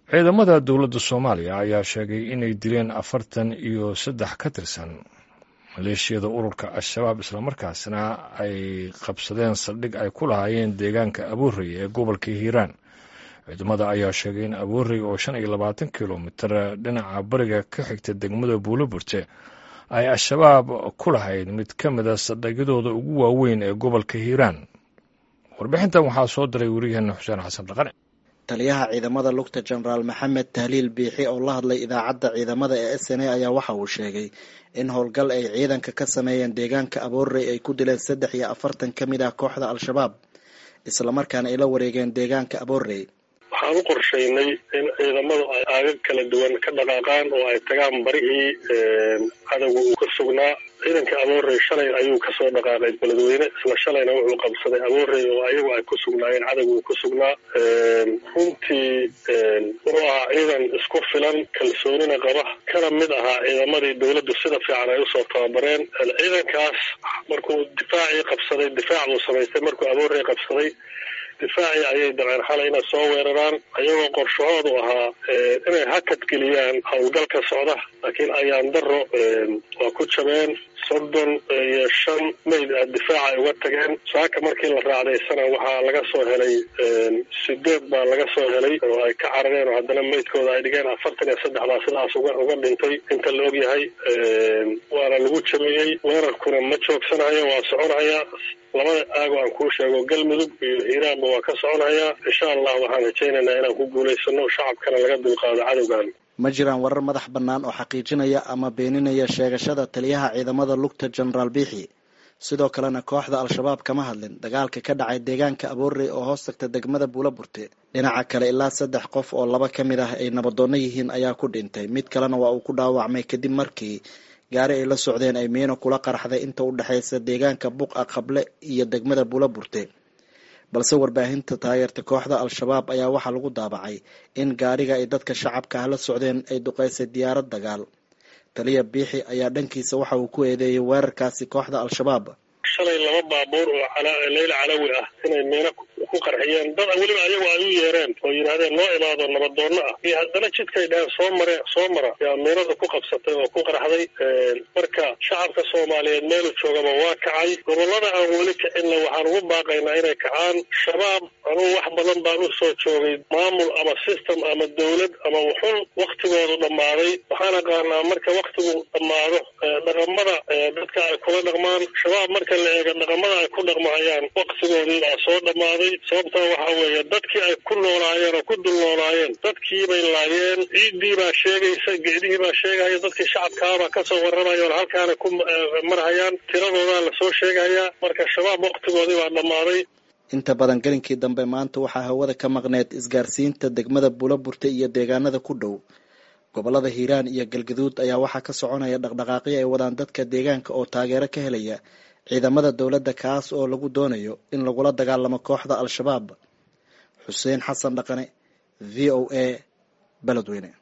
ciidamada dowladda soomaaliya ayaa sheegay inay dileen afartan iyo saddex ka tirsan maleeshiyada ururka al-shabaab islamarkaasna ay qabsadeen saldhig ay ku lahaayeen deegaanka abuurey ee gobolka hiiraan ciidamada ayaa sheegay in abuurey oo shan iyo labaatan kilomitir dhinaca bariga ka xigta degmada buuloburte ay al-shabaab ku lahayd mid ka mida saldhigyadooda ugu waaweyn ee gobolka hiiraan warbixintan waxaa soo diray weriyaheena xuseen xasan dhaqane taliyaha ciidamada lugta jenaraal maxamed tahliil biixi oo la hadlay idaacadda ciidamada ee s n a ayaa waxa uu sheegay in howlgal ay ciidanka ka sameeyeen deegaanka aboorey ay ku dileen saddex iyo afartan ka mid ah kooxda al-shabaab islamarkaana ay la wareegeen deegaanka aboorey waxaan u qorshaynay in ciidamadu ay aagag kala duwan ka dhaqaaqaan oo ay tagaan barihii cadowga uu ka sugnaa ciidanka aboorey shalay ayuu kasoo dhaqaaqay beledweyne isla shalayna wuxuu qabsaday aboorey oo ayagu ay ku sugnaayeen cadowga uu ku sugnaa runtii wuxuu ahaa ciidan isku filan kalsoonina qaba kana mid ahaa ciidamadii dowladdu sida fiican ay usoo tababareen ciidankaas markuu difaacii qabsaday difaac buu samaystay markuu aboorey qabsaday difaacii ayay dabceen xalay inay soo weeraraan ayagoo qorshahoodu ahaa inay hakad geliyaan howlgalka socda laakiin ayaan daro waa ku jabeen soddon iyo shan mayd a difaaca ay uga tageen saaka markii la raacdaysana waxaa laga soo helay sideed baa laga soo helay oo ay ka carareen oo haddana maydkooda ay dhigeen afartan iyo saddex baa sidaas uga uga dhintay inta la ogyahay waana lagu jabeeyey weerarkuna ma joogsanayo waa soconaya labada aago aan kuu sheego galmudug iyo hiiraanba waa ka soconayaa insha allah waxaan rajaynaynaa inaan ku guulaysano shacabkana laga dulqaado cadowgan ma jiraan warar madax bannaan oo xaqiijinaya ama beeninaya sheegashada taliyaha ciidamada lugta jenaraal biixi sidoo kalena kooxda al-shabaab kama hadlin dagaalka ka dhacay deegaanka aboorey oo hoos tagta degmada buulaburte dhinaca kale ilaa saddex qof oo laba ka mid ah ay nabadoonno yihiin ayaa ku dhintay mid kalena waa uu ku dhaawacmay kadib markii gaari ay la socdeen ay miino kula qarxday inta u dhexaysa deegaanka buqa qable iyo degmada buulaburte balse warbaahinta taageerta kooxda al-shabaab ayaa waxaa lagu daabacay in gaariga ay dadka shacabka ah la socdeen ay duqeysay diyaarad dagaal taliya biixi ayaa dhankiisa waxa uu ku eedeeyay weerarkaasi kooxda al-shabaab shalay laba baabuur oo leyla calawi ah inay miino ku qarxiyeen dad weliba ayagu ay u yeereen oo yidhahdeen noo imaado nabadoonno ah iyo haddana jidkay dhaheen soo mare soo mara yaa miinada ku qabsatay oo ku qarxday marka shacabka soomaaliyeed meelu joogaba waa kacay gobollada aan weli kicinna waxaan ugu baaqaynaa inay kacaan shabaab anugu wax badan baan u soo joogay maamul ama system ama dowlad ama wuxun waktigoodu dhammaaday waxaan aqaanaa marka waktigu dhammaado dhaqamada dadka ay kula dhaqmaan shabaab marka la eego dhaqamada ay ku dhaqmahayaan waktigoodii baa soo dhammaaday sababtaa waxaa weeye dadkii ay ku noolaayeen oo ku dul noolaayeen dadkii bay laayeen ciiddii baa sheegaysa geedihii baa sheegaya dadkii shacabkaabaa kasoo warramaya oo halkaana ku marhayaan tiradoodaa lasoo sheegayaa marka shabaab waktigoodii baa dhammaaday inta badan gelinkii dambe maanta waxaa hawada ka maqneed isgaarsiinta degmada buulaburte iyo deegaanada ku dhow gobollada hiiraan iyo galgaduud ayaa waxaa ka soconaya dhaqdhaqaaqyo ay wadaan dadka deegaanka oo taageero ka helaya ciidamada dowladda kaas oo lagu doonayo in lagula dagaalamo kooxda al-shabaab xuseen xasan dhaqane v o a beledweyne